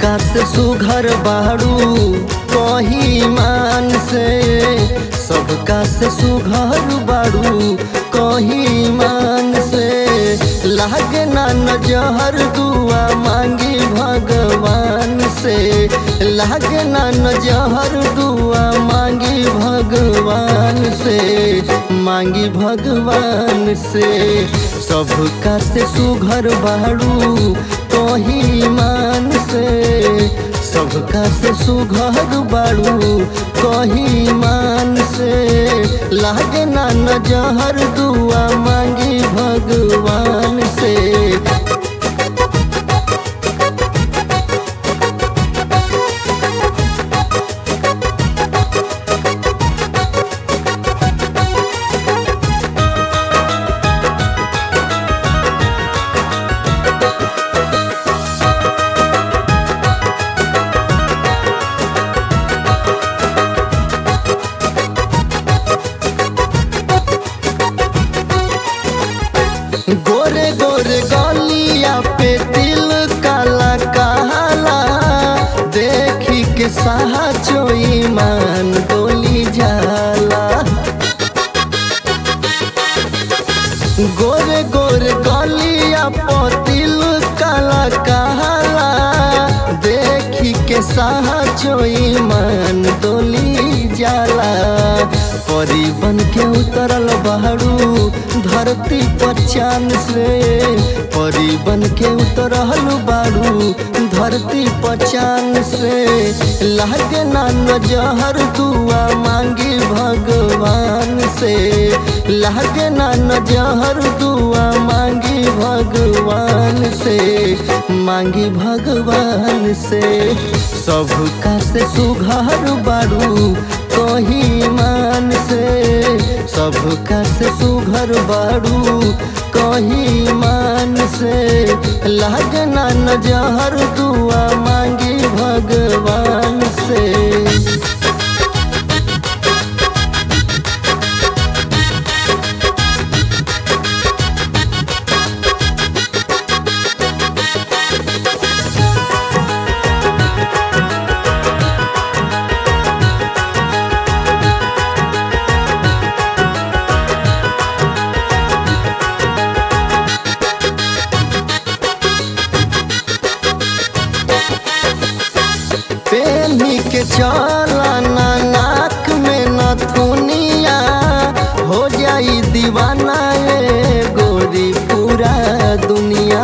सबका से सुघर बाड़ू कही मान से सबका से सुघर बाड़ू कही मान से लागे ना नजहर दुआ मांगी भगवान से लागे ना नजहर दुआ मांगी भगवान से मांगी भगवान से सबका से सुघर बाड़ू कही मान से सबका से सुघर बाड़ू कही मान से लागे ना नजहर दुआ मांगी भगवान से गोरे गोरे गलिया पे तिल काला काला देखी के साहा चोई मान डोली जाला गोरे गोरे गलिया पे तिल काला काला देखी के साहा चोई मान डोली जाला परी बन के उतरल बहरू धरती पर चांद से परी बन के उतरल बारू धरती पर चांद से लागे ना नजहर दुआ मांगी भगवान से लागे ना नजहर दुआ मांगी भगवान से मांगी भगवान से सबका से सुघर बारू कही मान से सबका से सुघर बारू कही मान से लागना नजहर दुआ मांगी भगवान से पेनी के चलना नाक में नथुनिया हो जाई दीवाना ए गोरी पूरा दुनिया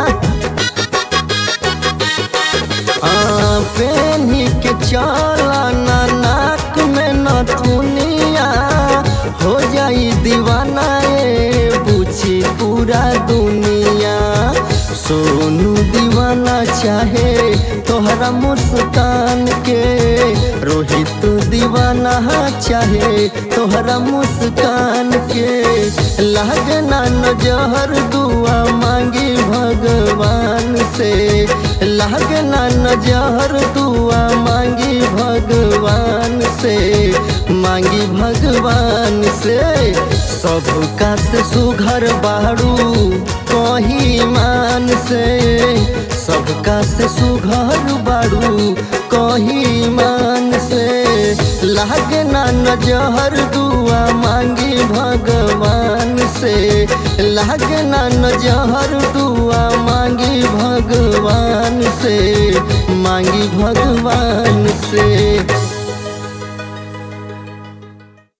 हाँ, पेनी के चलना नाक में नथुनिया हो जाई दीवाना ए पूछी पूरा दुनिया सोनू दीवाना चाहे तोहरा मुस्कान के रोहित दीवाना चाहे तोहरा मुस्कान के लागना नजहर दुआ मांगी भगवान से लागना नजहर दुआ मांगी भगवान से मांगी भगवान से सबका से सुघर बाड़ू कही मान से सबका से सुघर बाड़ू कही मान से लागना नजहर दुआ मांगी भगवान से लागना नजहर दुआ मांगी भगवान से मांगी भगवान से